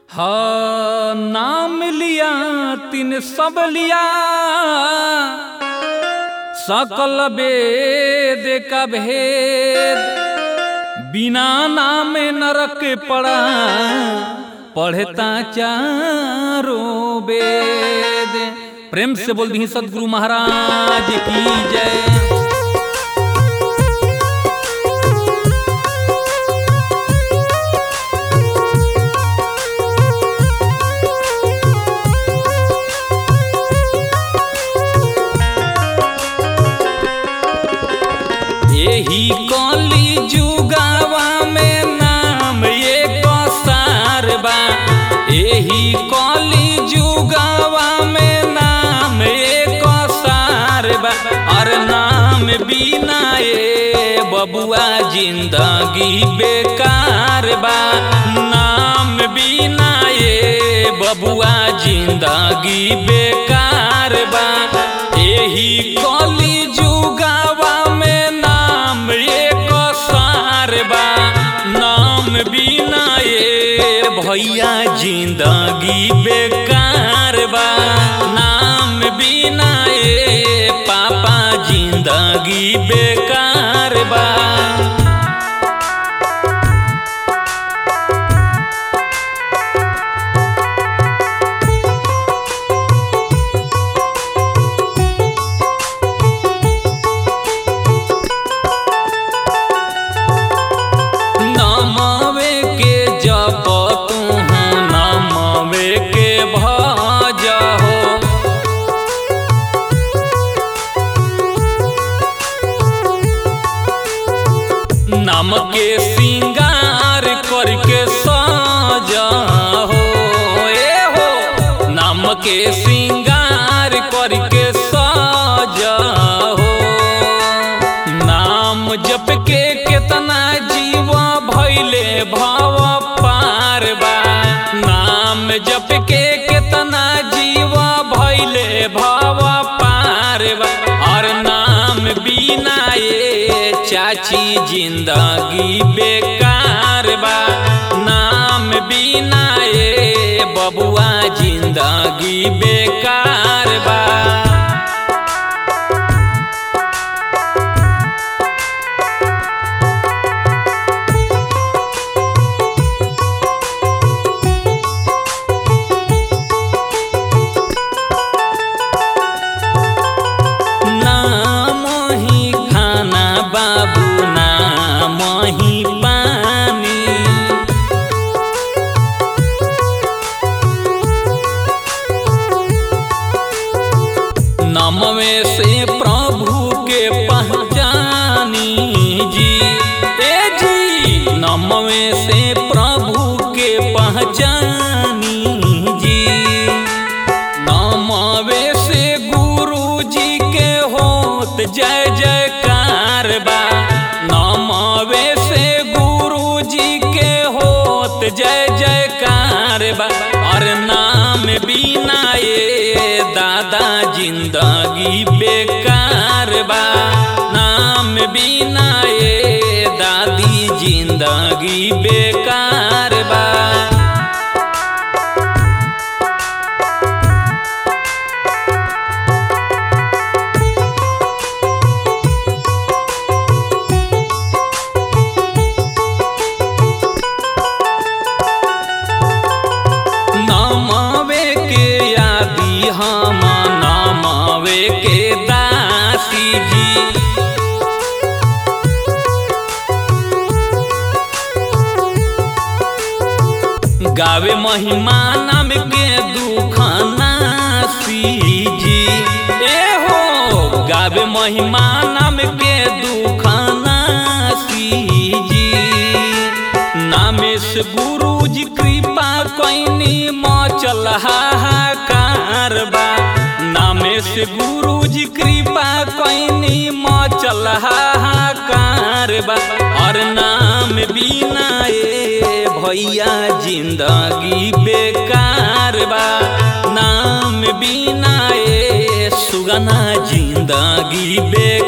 हाँ नाम लिया तिन सब लिया सकल वेद का भेद बिना नाम नरक पड़ा पढ़ता चारों वेद प्रेम से बोल दी सदगुरु महाराज की जय यही कली जुगावा में नाम एक सार बा यही कली जुगावा में नाम एक सार बा और नाम बिना ए बबुआ जिंदगी बेकार बा नाम बिना ए बबुआ जिंदगी बेकार बा यही कली जुगावा में नाम एक सार बा नाम बिना ए भैया जिंदगी बेकार बा नाम बिना ए पापा जिंदगी बेकार बा नमवे के जप तू नमवे के भज हो नाम के श्रृंगार करके सजा हो ए हो नाम के श्रृंगार करके सजा हो नाम जप के केतना जीव भैले भव पार बा नाम जप के केतना जीव भैले भव पार बा और नाम बिना ए चाची जिंदगी बेकार बा नाम बिना ए बबुआ जिंदगी बेकार बा नाम ही खाना बाबू नाम ही पानी नामवे से प्रभु के पहचानी जी ए जी नामवे से प्रभु के पहचानी जी नामवे से गुरु जी के होत जय जयकार बा नामवे से गुरु जी के होत जय जयकार बा और नाम बिना ए दादा जिंदगी बेकार बा नाम बिना ए दादी जिंदगी बेकार बा नमवे के आदि हम नमवे के दासी जी गावे महिमा नाम के दुख नासी जी ए हो गावे महिमा नाम के दुख नासी जी नामेश गुरु जी कृपा कैनी मचल हाहाकार बा नामेश गुरु जी कृपा कैनी मचल हाहाकार बा और नाम बिना ए भैया जिंदगी बेकार बा नाम बिना ए सुगना जिंदगी बेकार